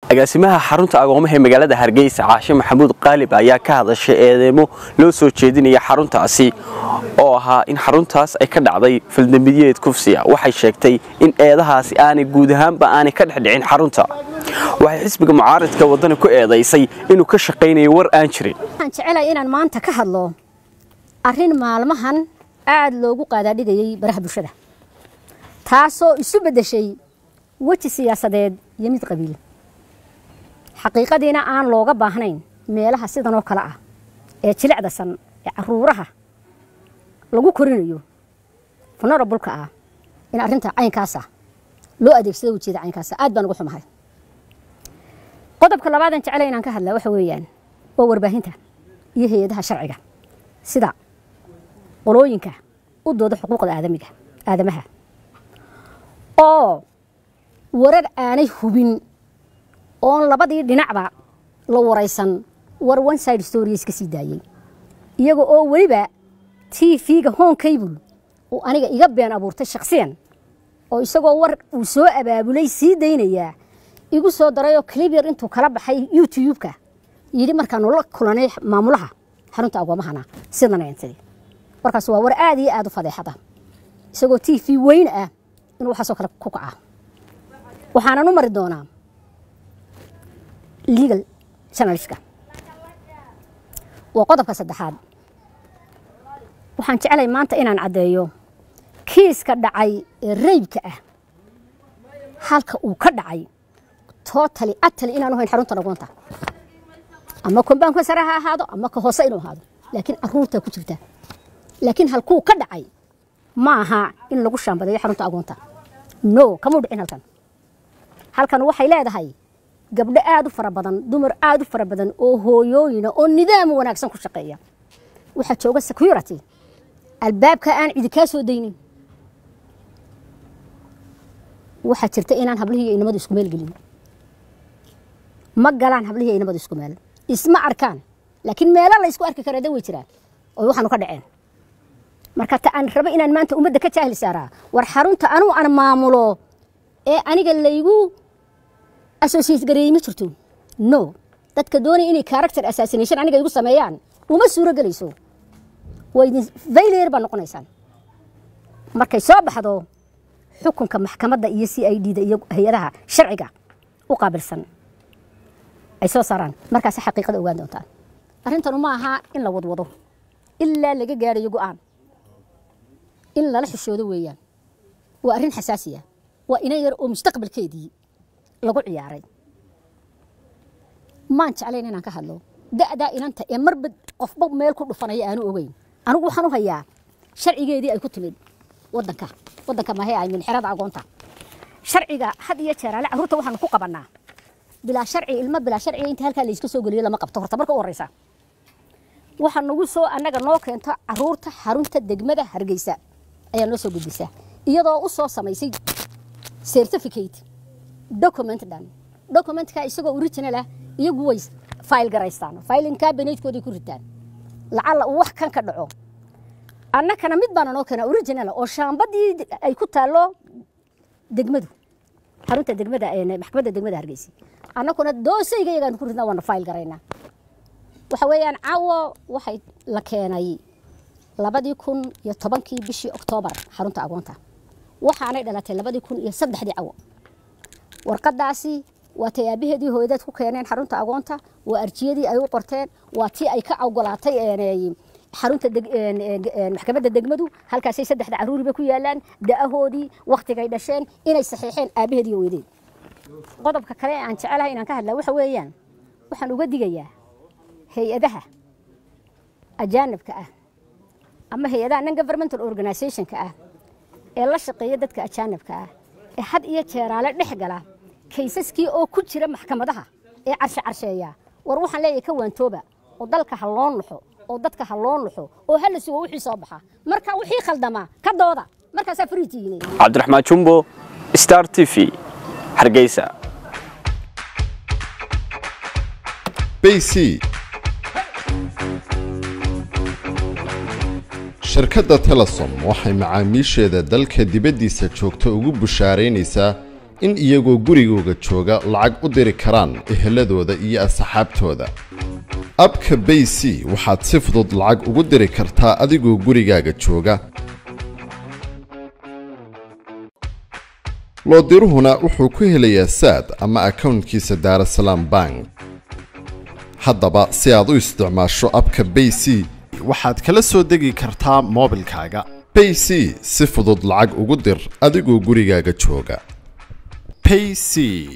agaasimaha xarunta agoomaha ee magaalada hargeysa caashe maxamuud qaalib ayaa ka hadashay eedeymo loo soo jeedinaya xaruntaasi oo ahaa in xaruntaas ay ka dhacday faldambiyeed kufsiya waxay sheegtay in eedahaasi aanay guud ahaanba aanay ka dhexdhicin xarunta waxay xisbiga mucaaridka waddani ku eedaysay inuu ka shaqaynayo war aan jirin waxaan jecelahay inaan maanta ka hadlo arrin maalmahan aad loogu qaadaadhigayay baraha bulshada taasoo isu beddeshay weji siyaasadeed iyo mid qabiil xaqiiqadiina aan looga baahnayn meelaha sidan oo kale ah ee jilicdasan ee caruuraha lagu korinayo vulnerabulka ah in arrinta caynkaasa loo adeegsado ujeeda caynkaasa aad baan ugu xumahay qodobka labaadan jecela inaan ka hadlaa waxa weeyaan waa warbaahinta iyo hay-adaha sharciga sida qolooyinka u dooda xuquuqda aadamiga aadamaha oo warar aanay hubin oon labadii dhinacba la waraysan war one side story iska sii daayey iyaga oo weliba t v-ga home cable uu aniga iga been abuurtay shakhsiyan oo isagoo war uu soo abaabulay sii daynayaa igu soo darayoo clibyar intuu kala baxay youtube-ka yidhi markaanu la kulanay maamulaha xarunta agoomahana sidan eentidi warkaas waa war aad iyo aad u fadeexada isagoo t v weyn ah inuu waxaasoo kale ku kaca waxaanan u mari doonaa legal journalistka waa qodobka saddexaad waxaan jeclay maanta inaan caddeeyo kiiska dhacay ee reybka ah halka uu ka dhacay totally atali inaanu hayn xarunta dhagoonta ama kombaanka sare ha ahaado ama ka hoose inuu ahaado laakiin caruurtaa ku jirta laakiin halkuu ka dhacay ma aha in lagu shaambadeeyo xarunta agoonta no kamuu dhicin halkan halkan waxay leedahay gabdho aad u fara badan dumar aad u fara badan oo hooyooyina oo nidaam wanaagsan ku shaqeeya waxaa jooga security albaabka aan cidi kaa soo daynin waxaa jirta inaan hablihii iyo inamadu isku meel gelin ma galaan hablihii iyo inamadu isku meel isma arkaan laakiin meelo la isku arki karaa da way jiraan oo waxaanu ka dhaceen marka ta aan rabo inaan maanta ummadda ka jaahil saaraa war xarunta anuu aan maamulo ee aniga laygu associate gareeyey ma jirto no dadka doonaya inay character assassination aniga igu sameeyaan uma suuro gelayso waa idin failure baa noqonaysaan markay soo baxdo xukunka maxkamadda iyo c i d da iyo hay-adaha sharciga u qaabilsan ay soo saaraan markaasi xaqiiqada ogaan doontaan arrintanu ma aha in la wadwado ilaa laga gaarayo go'aan in lala xishoodo weeyaan waa arrin xasaasiya waa inan yar oo mustaqbalkeedii lagu ciyaaray maan jeclayn inaan ka hadlo da'daa inanta ee marba qofba meel ku dhufanaya aanu ogeyn anigu waxaan u hayaa sharcigeedii ay ku timid wadanka wadanka mahe ay minxirada agoonta sharciga had iyo jeer ale carruurta waxaanu ku qabannaa bilaa sharci ilmo bilaa sharciga inta halkaa layska soo geliyo lama qabto horta marka u horreysa waxaa nagu soo annaga noo keento carruurta xarunta degmada hargeysa ayaa noo soo gudbisa iyadoo u soo samaysay certificate document dhan documentka isagoo original ah iyagu way file garaystaan filing cabinetkoodii ku ritaan lacalla uu wax kan ka dhaco annakana mid baana noo keena original oo shaambadii ay ku taallo degmadu xarunta degmada maxkamadda degmada hargeysa annakuna doosayga iyagaan ku ridnaa waana file garaynaa waxa weeyaan caawo waxay la keenay labadii kun iyo tobankii bishii oktoobar xarunta agoonta waxaanay dhalatay labadii kun iyo saddexdii cawo warqadaasi waa tay aabaheedii hooyadeed ku keeneen xarunta agoonta waa arjiyadii ay u qorteen waa tii ay ka ogolaatay xarunta maxkamadda degmadu halkaasay saddexda caruuriba ku yaalaan da'ahoodii wakhtigay dhasheen inay saxiixeen aabaheedii hooyadeed qodobka kale aan jecelahay inaan ka hadlaa waxa weeyaan waxaan uga digayaa hay-adaha ajaanibka ah ama hay-adaha non governmental organizationka ah ee la shaqeeya dadka ajaanibka ah ee had iyo jeeraale dhex gala kaysaskii oo ku jira maxkamadaha ee carshe carsheeya war waxaan leeyahay ka waantooba oo dalka ha loo nuxo oo dadka ha loo nuxo oo ha la sugo wixii soo baxa marka wixii khaldamaa ka dooda markaasaa fariitiine cabdiraxmaan jumbo star t v hargeysa bc shirkadda telesom waxay macaamiisheeda dalka dibaddiisa joogta ugu bushaaraynaysaa in iyagoo gurigooga jooga lacag u diri karaan eheladooda iyo asxaabtooda abka bay c waxaad si fudud lacag ugu diri kartaa adigoo gurigaaga jooga loodiruhuna wuxuu ku helayaa saad ama akownkiisa daarasalaam bank haddaba si aad u isticmaasho abka bay c waxaad kala soo degi kartaa moobilkaaga bay c si fudud lacag ugu dir adigoo gurigaaga jooga payc